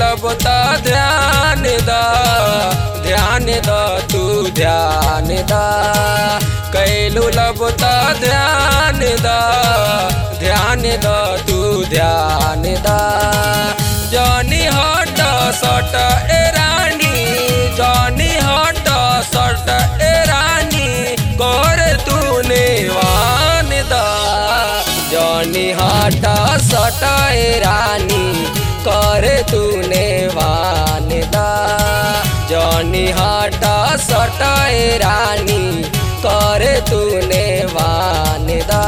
लब त ध्यान द ध्यान द तू ध्यान द कैलू लब त ध्यान द ध्यान द तू ध्यान द जनी हट सट ए रानी जनी हट सट ए रानी कर तूने वान द जनी हट सट ए रानी कर तूने वान द जनी हट सट ए रानी कर तूने वान द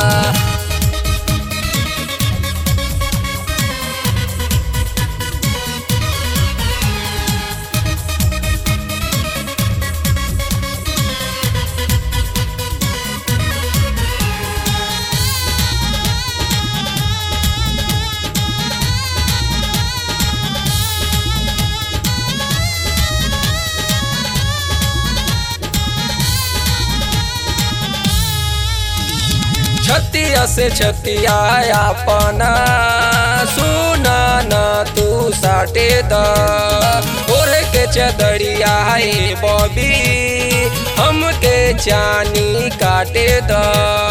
छतिया से छतिया अपना सुना न तू साटे द ओढ़ के चदरिया है बॉबी हमके चानी काटे द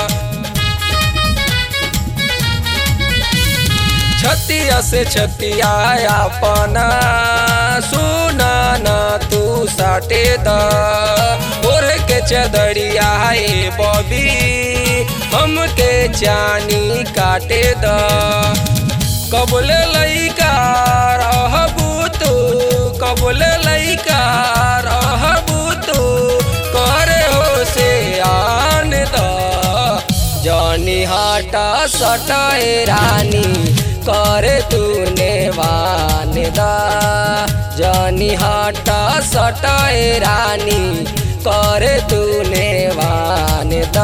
छतिया से छतिया अपना सुना न तू साटे द ओढ़ के चदरिया है बॉबी हमके चानी काटे द कबले लैका रहबू तू कबले लैका रहबू तू करे हो से आन द जनी हटा सटाए रानी करे तूने वान दा जनी हटा सटाए रानी करे तूने वान दा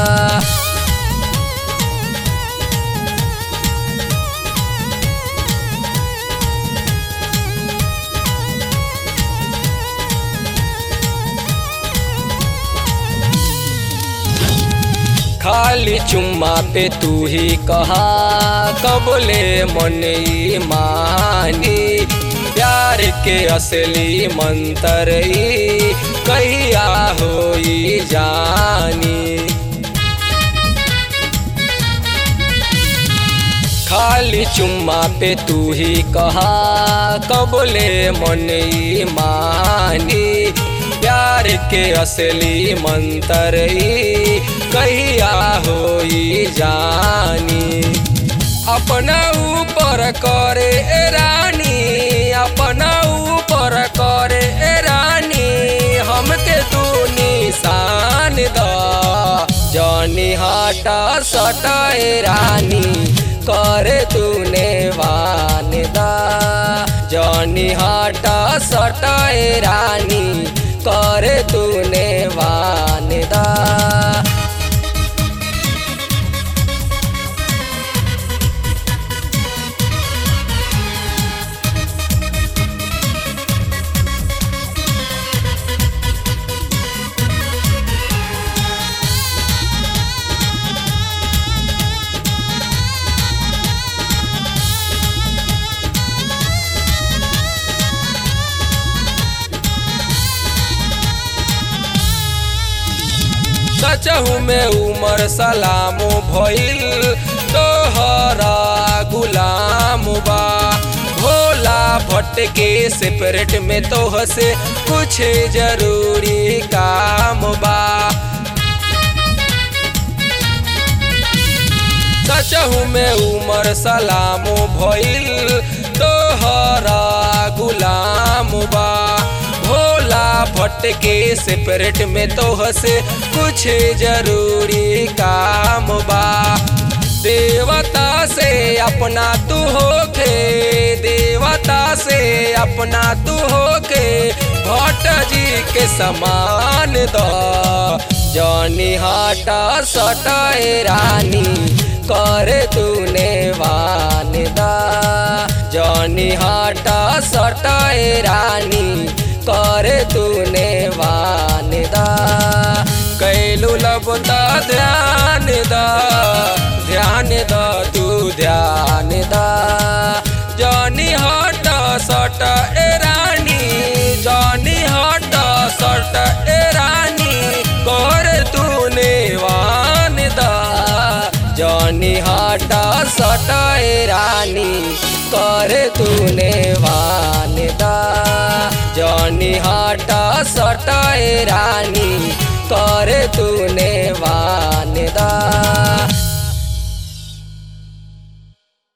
खाली चुम्मा पे तू ही कहा कबले मन ई मानी प्यार के असली मंत्र ई कहिया होई जानी खाली चुम्मा पे तू ही कहा कबले मन ई मानी प्यार के असली मंत्र ई कहिया होई जानी अपना ऊपर करे ए रानी अपना ऊपर करे ए रानी हमके तू निशान द जनी हटा सटा ए रानी करे तूने वान दा जनी हटा सटा ए रानी करे तूने वान दा सचहू में उमर सलामो भइल तोहरा गुलाम बा भोला भट्ट के सेपरेट में तोह से कुछ जरूरी काम बा सचहू में उमर सलामो भइल तोहरा गुलाम बा भोला भट्ट के सेपरेट में तोह से कुछ जरूरी काम बा देवता से अपना तू होके देवता से अपना तू होके भट्ट जी के समान द जनी हटा सटाए रानी करे तूने वान दा जनी हटा सटाए रानी करे तूने वान दा कैलू लब दा ध्यान दा ध्यान दा तू ध्यान दा जनी हटा सट सट ए रानी कर तूने वान दा जनी हटा सट ए रानी कर तूने वान दा जनी हटा सट ए रानी कर तूने वान